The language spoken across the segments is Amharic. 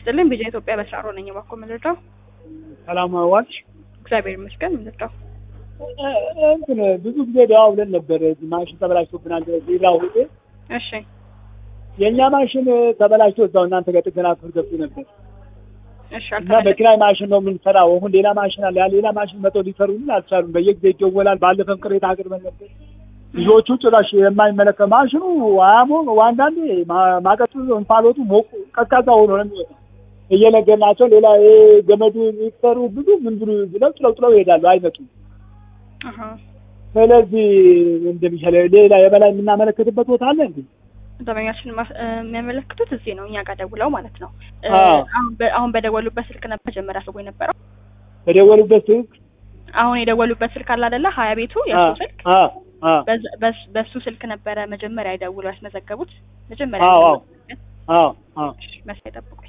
ይስጥልኝ። ቢጃ ኢትዮጵያ በስራሮ ነኝ። እባክዎ ምንድነው? ሰላም ዋልሽ። እግዚአብሔር ይመስገን። ምንድነው? እንትን ብዙ ጊዜ ደዋውለን ነበር። ማሽን ተበላሽቶብናል። ሌላ ሁጤ እሺ የእኛ ማሽን ተበላሽቶ እዛው እናንተ ጋር ጥገና ክፍል ገብቶ ነበር እሺ እና አልተመለሰም። በኪራይ ማሽን ነው የምንሰራው። አሁን ሌላ ማሽን አለ። ያ ሌላ ማሽን መጥተው ሊሰሩልን አልቻሉም። በየጊዜ ይደወላል። ባለፈም ቅሬታ አቅርበን ነበር። ልጆቹ ጭራሽ የማይመለከት ማሽኑ አያሞ አንዳንዴ ማ- ማቀጡ እንፋሎቱ ሞቁ ቀዝቃዛ ሆኖ ነው የሚወጣው። እየነገርናቸው ሌላ ይሄ ገመዱ የሚሰሩ ብዙ ምን ብሉ ብለው ጥለው ጥለው ይሄዳሉ፣ አይመጡም። አሃ ስለዚህ እንደሚሻለ ሌላ የበላይ የምናመለክትበት ቦታ አለ እንዴ? ደንበኛችን ማስ- እ፣ የሚያመለክቱት እዚህ ነው፣ እኛ ጋር ደውለው ማለት ነው። እ፣ አዎ። አሁን በ- አሁን በደወሉበት ስልክ ነበር መጀመሪያ ሰው የነበረው። በደወሉበት ስልክ አሁን የደወሉበት ስልክ አለ አይደለ? ሀያ ቤቱ የእሱ ስልክ አ አ በዛ- በስ- በሱ ስልክ ነበረ መጀመሪያ የደውለው ያስመዘገቡት። መጀመሪያ አዎ፣ አዎ። የደወሉበት። አዎ አዎ እሺ፣ መስሪያ ጠብቁኝ።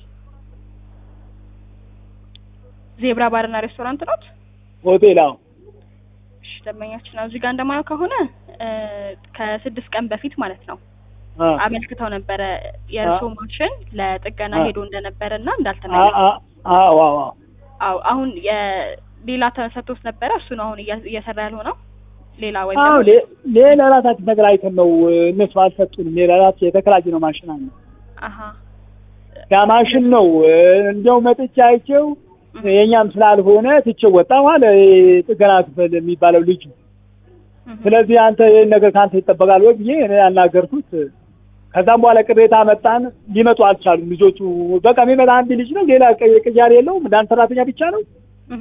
ዜብራ ባርና ሬስቶራንት ኖት? ሆቴል አዎ እሺ፣ ደንበኛችን ነው እዚህ ጋር እንደማየው ከሆነ እ፣ ከስድስት ቀን በፊት ማለት ነው አ አመልክተው ነበረ የእርሶ ማሽን ለጥገና አ- ሄዶ እንደነበረ እና አ እንዳልተመለሰ። አ- አዎ አዎ አዎ አዎ አሁን የሌላ ተሰጥቶት ነበረ። እሱ ነው አሁን እያ- እየሰራ ያልሆነው ሌላ ወይም አዎ ደግሞ ሌ- ሌላ ራሳችን ተከራይተን ነው እነሱ አልሰጡንም። ሌላ ራስ የተከራየ ነው ማሽን አለ። አሀ ያ ማሽን ነው እንደው መጥቼ አይቼው እህ፣ የእኛም ስላልሆነ ትቼው ወጣሁ አለ ይሄ ጥገና ክፍል የሚባለው ልጁ። እህ፣ ስለዚህ አንተ ይህን ነገር ከአንተ ይጠበቃል ወይ ብዬ እኔ ያናገርኩት። ከዛም በኋላ ቅሬታ መጣን። ሊመጡ አልቻሉም ልጆቹ። በቃ የሚመጣ አንድ ልጅ ነው፣ ሌላ ቀ- ቅያሬ የለውም። እንዳንድ ሰራተኛ ብቻ ነው። እህ።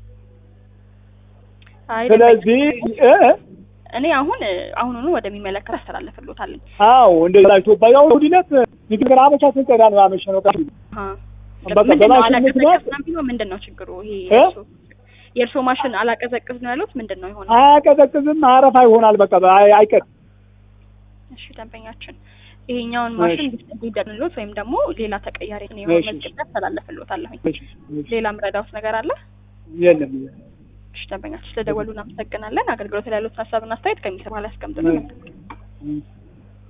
አይ ስለዚህ እ እኔ አሁን አሁኑኑ ወደሚመለከት አስተላልፍልዎታለሁ። አዎ እንደዛ ኢትዮጵያ ያው ውድነት ንግግር አመቻ ስንቀዳ ነው ያመሸነው። አሀ በቃ ምንድን ነው በማሽን ምክንያት አላቀዘቅዝ ነው የሚለው? ምንድን ነው ችግሩ? ይሄ እ? የእርሶ- የእርሶ ማሽን አላቀዘቅዝ ነው ያሉት ምንድን ነው የሆነው? አያቀዘቅዝም፣ አረፋ ይሆናል። በቃ አይ- አይቀርም። እሺ ደንበኛችን ይሄኛውን ማሽን እንዲደንሎት ወይም ደግሞ ሌላ ተቀያሪ ነው እሺ። መዝግቤ አስተላልፍልዎታለሁኝ። እሺ፣ እሺ። ሌላ ምረዳውት ነገር አለ? የለም እሺ ደንበኛችን ስለደወሉ እናመሰግናለን። አገልግሎት ላይ ያሉት ሀሳብና አስተያየት ከሚሰማ ላይ ያስቀምጡልን። እሺ።